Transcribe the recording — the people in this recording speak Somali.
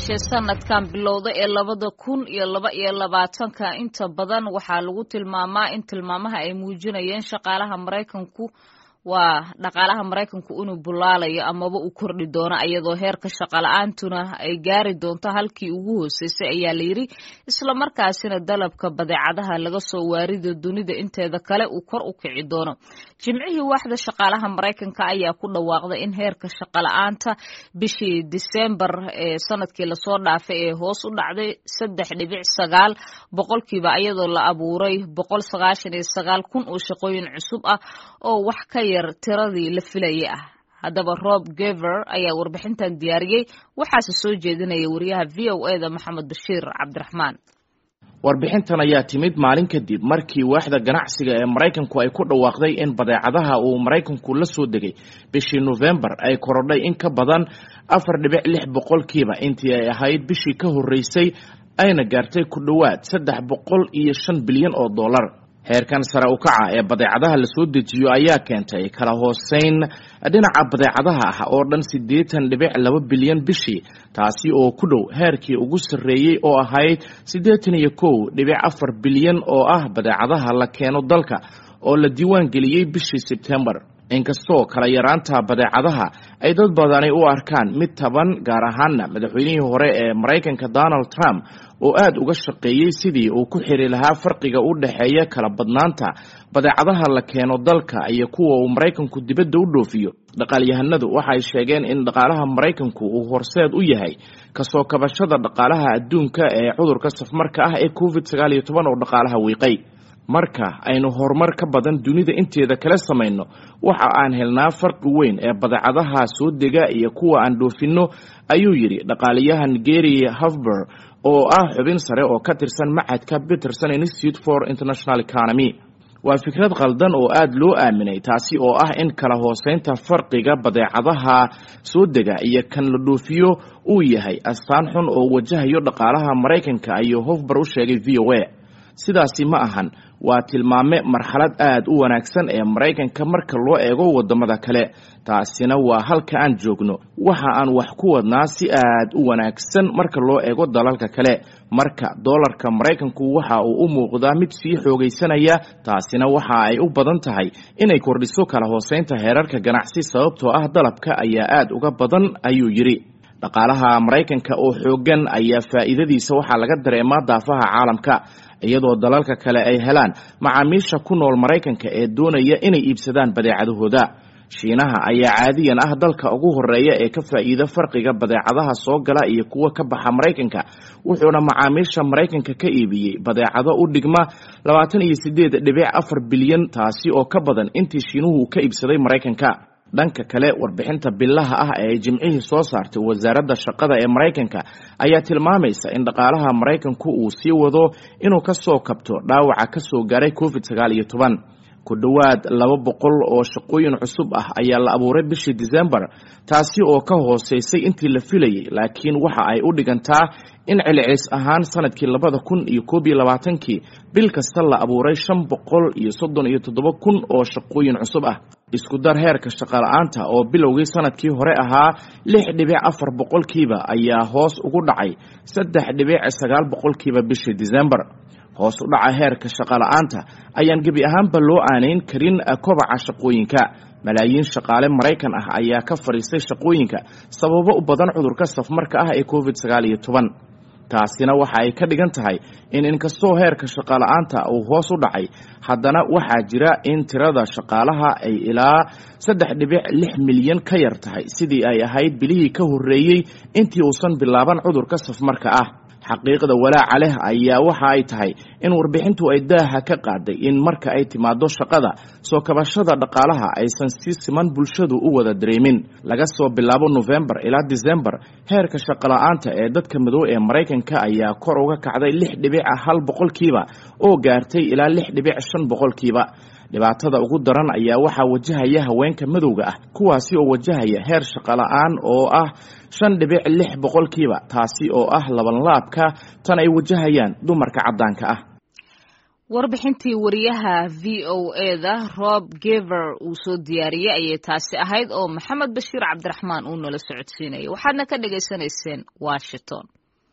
yeeshee sanadkan bilowda ee labada kun iyo laba iyo labaatanka inta badan waxaa lagu tilmaamaa in tilmaamaha ay muujinayeen shaqaalaha maraykanku waa dhaqaalaha maraykanku inuu bulaalayo amaba uu kordhi doono iyadoo heerka shaqala-aantuna ay gaari doonto halkii ugu hooseysay ayaa layidhi islamarkaasina dalabka badeecadaha laga soo waarido dunida inteeda kale uu kor u kici doono jimcihii waaxda shaqaalaha maraykanka ayaa ku dhawaaqday in heerka shaqala-aanta bishii disembar ee sanadkii lasoo dhaafay ee hoos u dhacday saddex dhibic sagaal boqolkiiba iyadoo la abuuray boqol sagaashan iyo sagaal kun oo shaqooyin cusub ah oo wax ka yar tiradii la filayay ah haddaba rob gever ayaa warbixintan diyaariyey waxaase soo jeedinaya wariyaha v o e da maxamed bashiir cabdiraxmaan warbixintan ayaa timid maalin kadib markii waaxda ganacsiga ee maraykanku ay ku dhawaaqday in badeecadaha uu maraykanku la soo degay bishii nofembar ay korodhay in ka badan afar dhibic lix boqolkiiba intii ay ahayd bishii ka horreysay ayna gaartay ku dhowaad saddex boqol iyo shan bilyan oo dollar heerkan sare u kaca ee badeecadaha lasoo dejiyo ayaa keentay kala hooseyn dhinaca badeecadaha ah oo dhan siddeetan dhibic laba bilyan bishii taasi oo ku dhow heerkii ugu sarreeyey oo ahayd siddeetan iyo kow dhibic afar bilyan oo ah badeecadaha la keeno dalka oo la diiwaan geliyey bishii sebtembar inkastoo kala yaraanta badeecadaha ay dad badani u arkaan mid taban gaar ahaana madaxweynihii hore ee maraykanka donald trump oo aada uga shaqeeyey sidii uu ku xiri lahaa farqiga u dhexeeya kala badnaanta badeecadaha la keeno dalka iyo kuwa uu maraykanku dibadda u dhoofiyo dhaqaalyahanadu waxay sheegeen in dhaqaalaha maraykanku uu horseed u yahay kasoo kabashada dhaqaalaha adduunka ee cudurka safmarka ah ee covid sagaal iyo toban oo dhaqaalaha wiiqay marka aynu horumar ka badan dunida inteeda kala samayno waxa aan helnaa farqi weyn ee badeecadaha soo dega iyo kuwa aan dhoofinno ayuu yidhi dhaqaaliyahan gary hafber oo ah xubin sare oo ka tirsan macadka peterson institute for international economy waa fikrad qaldan oo aada loo aaminay taasi oo ah in kala hooseynta farqiga badeecadaha soo dega iyo kan la dhoofiyo uu yahay astaan xun oo wajahayo dhaqaalaha maraykanka ayuu hofber u sheegay v o a sidaasi ma ahan waa tilmaame marxalad aada u wanaagsan ee maraykanka marka loo eego wadamada kale taasina waa halka aan joogno waxa aan wax ku wadnaa si aad u wanaagsan marka loo eego dalalka kale marka doolarka maraykanku waxa uu u muuqdaa mid sii xoogaysanaya taasina waxa ay u badan tahay inay kordhiso kala hooseynta heerarka ganacsi sababtoo ah dalabka ayaa aada uga badan ayuu yidhi dhaqaalaha maraykanka oo xoogan ayaa faa'iidadiisa waxaa laga dareemaa daafaha caalamka iyadoo dalalka kale ay helaan macaamiisha ku nool maraykanka ee doonaya inay iibsadaan badeecadahooda shiinaha ayaa caadiyan ah dalka ugu horeeya ee ka faa'iida farqiga badeecadaha soo gala iyo kuwa ka baxa maraykanka wuxuuna macaamiisha maraykanka ka iibiyey badeecado u dhigma labaatan iyo sideed dhibic afar bilyan taasi oo ka badan intii shiinuhu ka iibsaday maraykanka dhanka kale warbixinta bilaha ah ee ay jimcihii soo saartay wasaaradda shaqada ee maraykanka ayaa tilmaamaysa in dhaqaalaha maraykanku uu sii wado inuu ka soo kabto dhaawaca ka soo gaaray covid sagaal iyo toban ku dhowaad laba boqol oo shaqooyin cusub ah ayaa la abuuray bishii disembar taasi oo ka hooseysay intii la filayay laakiin waxa ay u dhigantaa in celcelis ahaan sanadkii labada kun iyo koob iyo labaatankii bil kasta la abuuray shan boqol iyo soddon iyo toddoba kun oo shaqooyin cusub ah isku dar heerka shaqala-aanta oo bilowgii sanadkii hore ahaa lix dhibic afar boqolkiiba ayaa hoos ugu dhacay saddex dhibic sagaal boqolkiiba bishii disembar hoos u dhaca heerka shaqala-aanta ayaan gebi ahaanba loo aanayn karin kobaca shaqooyinka malaayiin shaqaale maraykan ah ayaa ka fadhiistay shaqooyinka sababo u badan cudurka safmarka ah ee covid sagaal iyo toban taasina waxa ay ka dhigan tahay in inkastoo heerka shaqala-aanta uu hoos u dhacay haddana waxaa jira in tirada shaqaalaha ay ilaa saddex dhibic lix milyan ka yar tahay sidii ay ahayd bilihii ka horreeyey intii uusan bilaaban cudurka safmarka ah xaqiiqda walaaca leh ayaa waxa ay tahay in warbixintu ay daaha ka qaaday in marka ay timaado shaqada soo kabashada dhaqaalaha aysan si siman bulshadu u wada dareemin laga soo bilaabo nofembar ilaa disembar heerka shaqala-aanta ee dadka madow ee maraykanka ayaa kor uga kacday lix dhibic hal boqolkiiba oo gaartay ilaa lix dhibic shan boqolkiiba dhibaatada ugu daran ayaa waxaa wajahaya haweenka madowga ah kuwaasi oo wajahaya heer shaqala-aan oo ah shan dhibic lix boqolkiiba taasi oo ah labanlaabka tan ay wajahayaan dumarka caddaanka ah warbixintii wariyaha v o e da rob gever uu soo diyaariyey ayay taasi ahayd oo maxamed bashiir cabdiraxmaan uu nala socodsiinayay waxaadna ka dhagaysanayseen washington